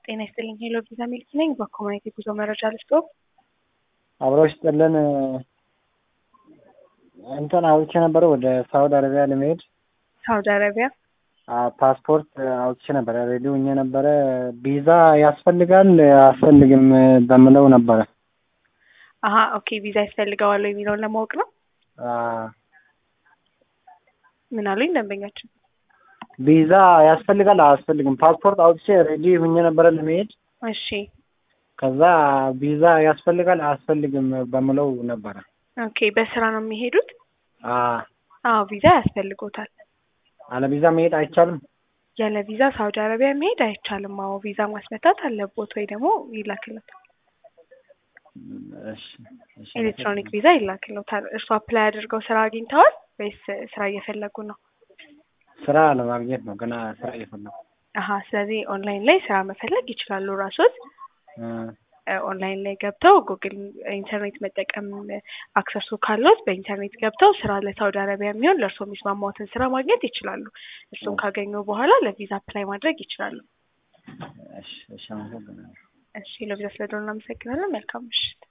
ጤና ይስጥልኝ ሄሎ ቪዛ ሚልክ ነኝ። በኮሚኒቲ ጉዞ መረጃ ልስጦ። አብረው ይስጥልን። እንትን አውጥቼ ነበረ ወደ ሳውዲ አረቢያ ለመሄድ ሳውዲ አረቢያ ፓስፖርት አውጥቼ ነበረ ሬዲ ሆኜ ነበረ። ቪዛ ያስፈልጋል አያስፈልግም በምለው ነበረ። አሀ ኦኬ ቪዛ ያስፈልገዋል የሚለውን ለማወቅ ነው። ምን አሉኝ ደንበኛችን? ቪዛ ያስፈልጋል አያስፈልግም? ፓስፖርት አውጥቼ ሬዲ ሆኜ ነበረ ለመሄድ። እሺ ከዛ ቪዛ ያስፈልጋል አያስፈልግም በምለው ነበረ። ኦኬ በስራ ነው የሚሄዱት? አዎ ቪዛ ያስፈልጎታል። አለ ቪዛ መሄድ አይቻልም? ያለ ቪዛ ሳውዲ አረቢያ መሄድ አይቻልም። አዎ ቪዛ ማስመታት አለቦት ወይ ደግሞ ይላክለታል። እሺ እሺ። ኤሌክትሮኒክ ቪዛ ይላክለታል። እርሱ አፕላይ አድርገው ስራ አግኝተዋል ወይስ ስራ እየፈለጉ ነው? ስራ ለማግኘት ነው ገና ስራ እየፈለጉ። አሀ ስለዚህ ኦንላይን ላይ ስራ መፈለግ ይችላሉ ራሶት ኦንላይን ላይ ገብተው ጉግል ኢንተርኔት መጠቀም አክሰሱ ካለት በኢንተርኔት ገብተው ስራ ለሳውዲ አረቢያ የሚሆን ለእርሶ የሚስማማዎትን ስራ ማግኘት ይችላሉ። እሱን ካገኙ በኋላ ለቪዛ አፕላይ ማድረግ ይችላሉ። እሺ እሺ፣ አመሰግናለሁ። እሺ ለቪዛ ስለደሆነ እናመሰግናለን። መልካም ምሽት።